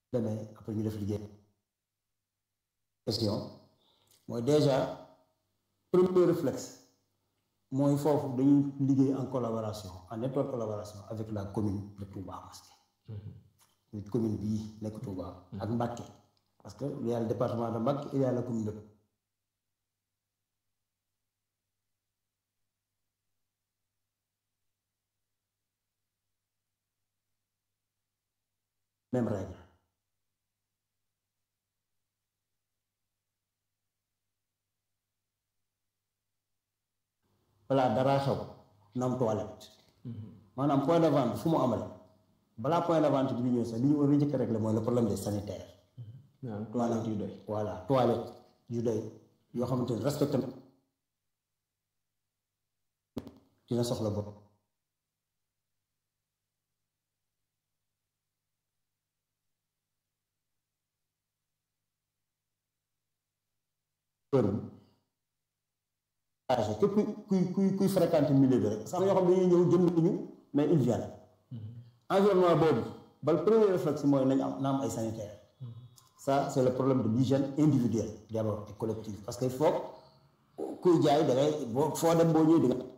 demee après ñu def liggéey question mooy déjà premier réflexe mooy foofu dañuy liggéey en collaboration en étroite collaboration avec la commune de Touba Mosquée muy commune bii nekk Touba ak Mbacké parce que il y a le département de Mbacké il y a la commune de même règle balaa daraa xew na am toilette maanaam point de vente fu mu amale balaa point de vente bi di ñëw sax li ñu war a njëkk a régler mooy le problème des sanitaires maanaam toilette yu doy voilà toilette yu doy yoo xamante ni respecté na dina soxla bopp heure bi képp kuy kuy kuy fréquenter milieu bi rek sax ñoo xam ne dañuy ñëw jënd ñu mais ils viennent environnement boobu bal premier réflexe mooy nañ am na am ay sanitaire ça c'est le problème de l'hygiène individuelle d'abord et collective parce que il faut kuy jaay da ngay boo foo dem boo ñëwee di nga